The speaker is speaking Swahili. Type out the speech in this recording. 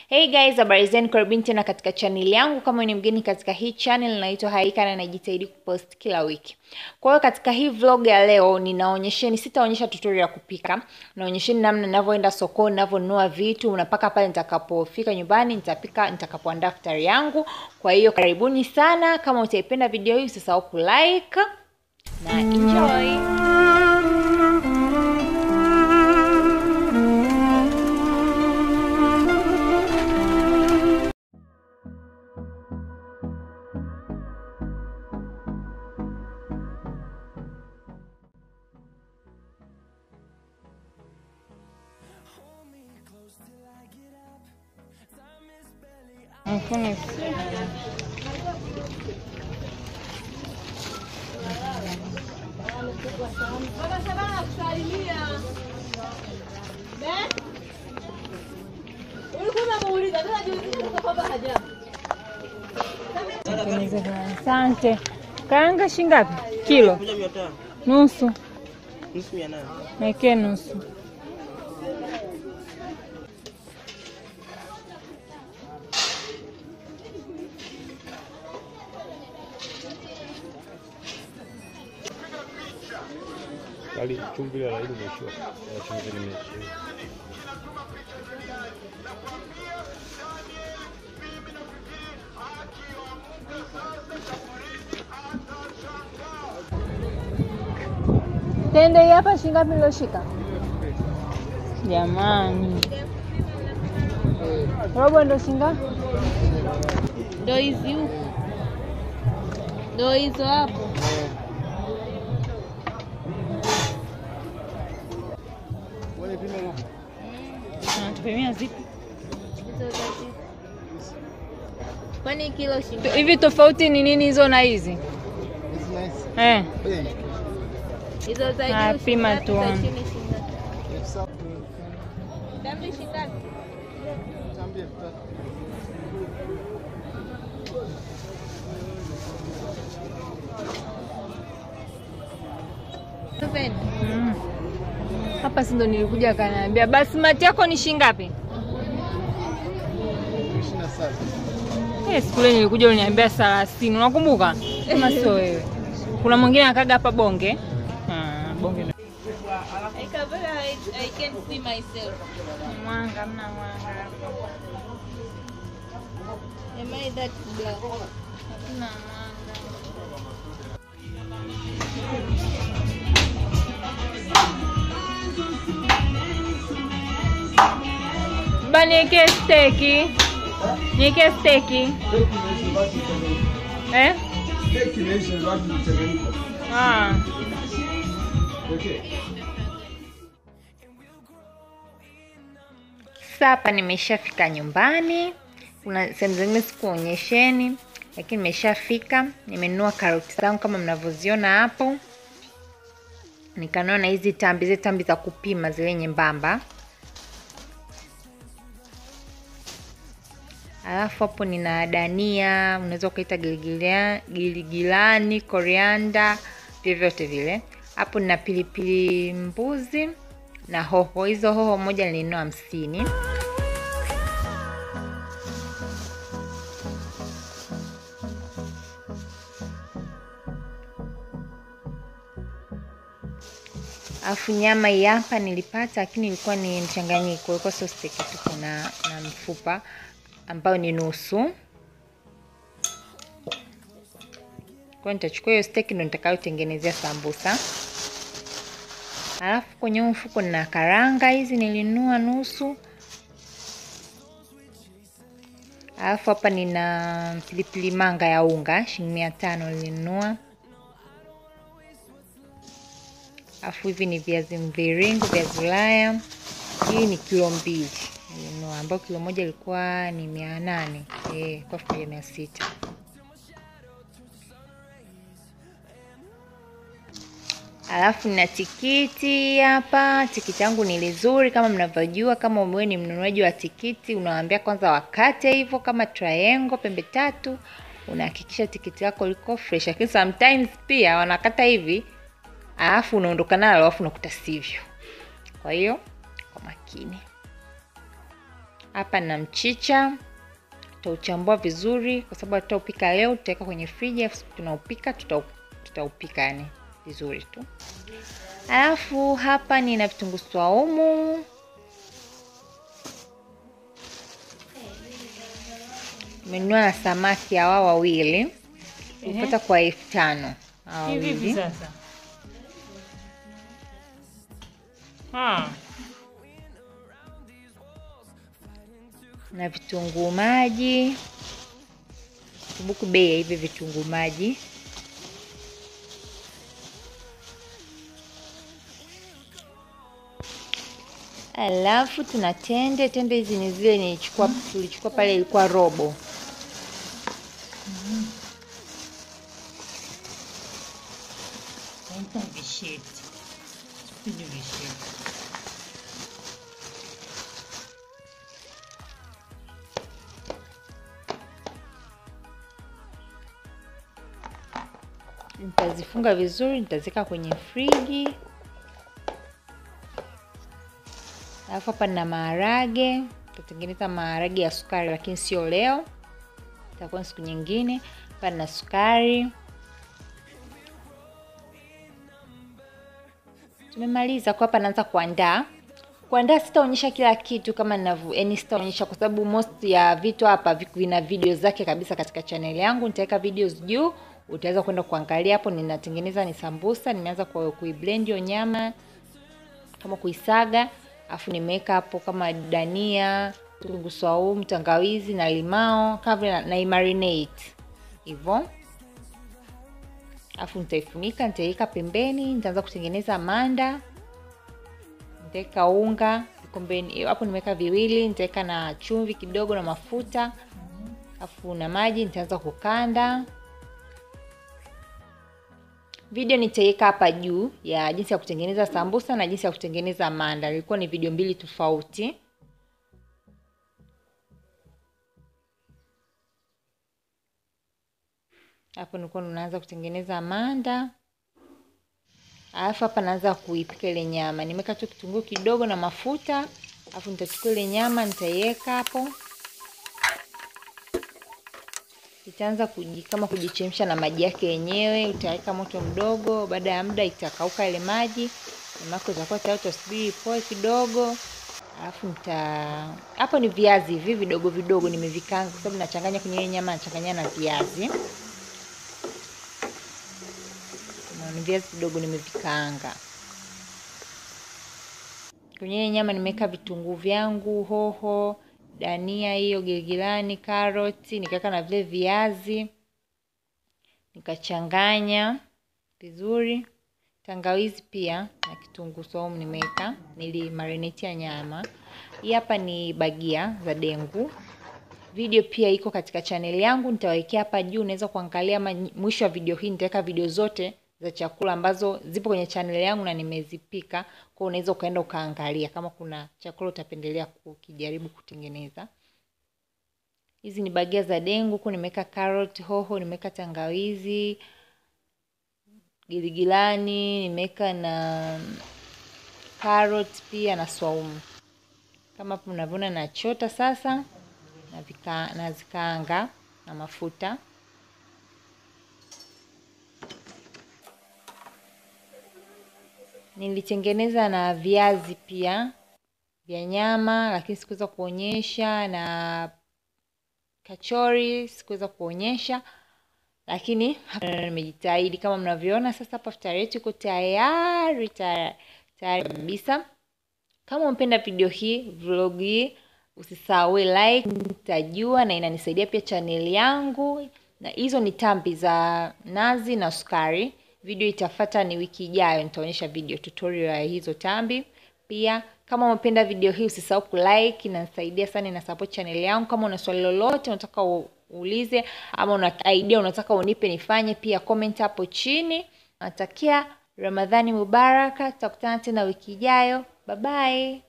Hey guys, habari zenu, karibuni tena katika channel yangu. Kama ni mgeni katika hii channel, naitwa Haika na najitahidi kupost kila wiki. Kwa hiyo katika hii vlog ya leo ninaonyesheni, sitaonyesha tutorial ya kupika, naonyesheni namna ninavyoenda sokoni, ninavyonunua vitu, unapaka pale nitakapofika nyumbani, nitapika nitakapoandaa futari yangu. Kwa hiyo karibuni sana, kama utaipenda video hii usisahau kulike na enjoy. Asante. Karanga shingapi? Kilo nusu, mekee nusu. Bali chumvi la laini imeishiwa. Ya chumvi limeishiwa. Tende hii hapa shingapi niloshika? Jamani, robo ndo shingapi? Ndo hizi huku, ndo hizo hapo. Natupimia zipi Hizo za hizi. Kwani kilo shilingi hivi? Tofauti ni nini hizo na hizi eh? hizo za Ah, juu pima shingapi, za tuone. chini shingapi? Tambi shingapi? Seven. Mm. Hapa si ndo nilikuja kaniambia basmati yako ni shingapi? Eh, siku ile nilikuja uliniambia thelathini, unakumbuka? Kama sio wewe. Kuna mwingine akaga hapa bonge. Ah, bonge. ndo- I can very I, I can see myself. Mwanga mna mwanga hapo. Am I that black? Hakuna mwanga. Ba niwekee steki. Niwekee steki. Eh? Ah. Sasa hapa nimeshafika nyumbani. Kuna sehemu zingine sikuonyesheni, lakini nimeshafika. Nimenunua karoti zangu kama mnavyoziona hapo, nikanunua na hizi tambi, zile tambi za kupima zile nyembamba. Alafu hapo nina dania, unaweza ukaita giligilia- giligilani, korianda, vyovyote vile. Hapo nina pilipili mbuzi na hoho. Hizo hoho moja nilinunua hamsini. Alafu nyama hii hapa nilipata, lakini ilikuwa ni mchanganyiko, ilikuwa sio steki tu, kuna na mfupa ambayo ni nusu. Kwa nitachukua hiyo steki ndo nitakayotengenezea sambusa. Alafu kwenye huu mfuko nina karanga hizi nilinunua nusu. Alafu hapa nina pilipili manga ya unga shilingi mia tano nilinunua. Alafu hivi ni viazi mviringo, viazi Ulaya. Hii ni kilo mbili nilinunua, ambayo kilo moja ilikuwa ni mia nane eh, kwa elfu moja mia sita. Alafu nina tikiti hapa. Tikiti yangu ni lizuri kama mnavyojua. Kama wewe ni mnunuaji wa tikiti, unawaambia kwanza wakate hivyo kama triangle, pembe tatu, unahakikisha tikiti lako liko fresh. Lakini sometimes pia wanakata hivi alafu unaondoka nalo alafu unakuta sivyo. Kwa hiyo kwa makini. Hapa na mchicha, tutauchambua vizuri kwa sababu tutaupika leo, tutaweka kwenye friji, afu tunaupika tutau, tutaupika yani vizuri tu. Alafu hapa nina vitunguu swaumu, nimenunua na samaki hawa wawili kupata kwa elfu tano hawa Hivi hivi wawili. sasa. Ah, na vitunguu maji. Kumbuka bei ya hivi vitunguu maji. Alafu tuna tende. Tende hizi ni zile nilichukua, tulichukua pale, ilikuwa robo. naita visheti. Sipendi visheti. Nitazifunga vizuri, nitaziweka kwenye friji. Alafu hapa na maharage, nitatengeneza maharage ya sukari, lakini sio leo, itakuwa siku nyingine. Hapa na sukari. Tumemaliza kwa hapa, naanza kuandaa. Kuandaa sitaonyesha kila kitu kama ninavyo, yani sitaonyesha kwa sababu most ya vitu hapa vi- vina video zake kabisa katika channel yangu. Nitaweka videos juu, utaweza kwenda kuangalia hapo. Ninatengeneza ni sambusa, nimeanza kwa kuiblend hiyo nyama kama kuisaga, afu nimeweka hapo kama dania, kitunguu saumu, tangawizi na limao kabla na, na imarinate hivyo afu nitaifunika, nitaiweka pembeni. Nitaanza kutengeneza manda, nitaweka unga vikombeni hapo, nimeweka viwili, nitaweka na chumvi kidogo na mafuta, afu na maji. Nitaanza kukanda. Video nitaiweka hapa juu ya jinsi ya kutengeneza sambusa na jinsi ya kutengeneza manda. Ilikuwa ni video mbili tofauti. Hapo nilikuwa naanza kutengeneza manda, alafu hapa naanza kuipika ile nyama. Nimeweka tu kitunguu kidogo na mafuta, alafu nitachukua ile nyama nitaiweka hapo, itaanza kuji, kama kujichemsha na maji yake yenyewe. Utaweka moto mdogo, baada ya muda itakauka ile maji, nyama yako itakuwa tayari. Utasubiri ipoe kidogo, alafu nita hapo ni viazi hivi vidogo vidogo nimevikanga, kwa sababu nachanganya kwenye ile nyama, nachanganya na viazi na ni viazi vidogo nimevikaanga. Kwenye ile nyama nimeweka vitunguu vyangu, hoho, dania hiyo, giligilani, karoti, nikaweka na vile viazi, nikachanganya vizuri. Tangawizi pia na kitunguu saumu nimeweka, nilimarinatia nyama. Hii hapa ni bagia za dengu. Video pia iko katika chaneli yangu, nitawekea hapa juu, unaweza kuangalia. Ama mwisho wa video hii nitaweka video zote za chakula ambazo zipo kwenye chaneli yangu na nimezipika, kwa unaweza ukaenda ukaangalia kama kuna chakula utapendelea kukijaribu kutengeneza. Hizi ni bagia za dengu, huku nimeweka carrot, hoho, nimeweka tangawizi, giligilani, nimeweka na carrot pia na swaumu. Kama hapo mnavyoona nachota sasa na vika, na zikaanga na mafuta. Nilitengeneza na viazi pia vya nyama, lakini sikuweza kuonyesha, na kachori sikuweza kuonyesha, lakini nimejitahidi kama mnavyoona. Sasa hapa futari yetu iko tayari tayari kabisa. Kama umependa video hii, vlog hii, usisahau like, nitajua na inanisaidia pia chaneli yangu. Na hizo ni tambi za nazi na sukari. Video itafata ni wiki ijayo, nitaonyesha video tutorial ya hizo tambi. Pia kama umependa video hii, usisahau kulike, inanisaidia sana, ina support chaneli yangu. Kama una swali lolote unataka uulize, ama una idea unataka unipe nifanye, pia comment hapo chini. Natakia Ramadhani Mubaraka, tutakutana tena wiki ijayo. Bye bye.